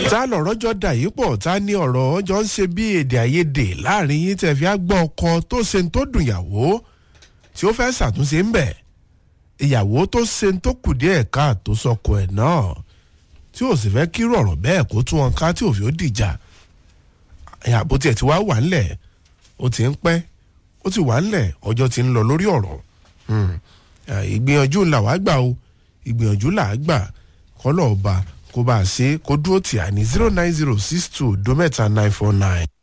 tá lọ̀rọ̀ jọ dà yìí pọ̀ tá ní ọ̀rọ̀ ọjọ́ ń ṣe bí èdè àìyedè láàrin yín tẹ̀ fi á gbọ́ ọkọ tó ṣe ń tó dùn ìyàwó tí ó fẹ́ ṣàtúnṣe ń bẹ̀ ìyàwó tó ṣe ń tó kù díẹ̀ ká tó sọkọ ẹ̀ náà tí ò sì fẹ́ kírú ọ̀rọ̀ bẹ́ẹ̀ kó tún wọn ká tí òfin ó dìjà àbó tiẹ̀ ti wá wà ńlẹ̀ ó ti ń pẹ́ ó ti wà ńlẹ̀ ọjọ́ ti ń lọ lórí ọ̀rọ̀ ìgbìyànjú là wá gbà o ìgbìyànjú là á gbà kọ́lọ̀ ọba kó bá a ṣe kó dúró tì á ní zero nine zero six two dómẹ́ta nine four nine.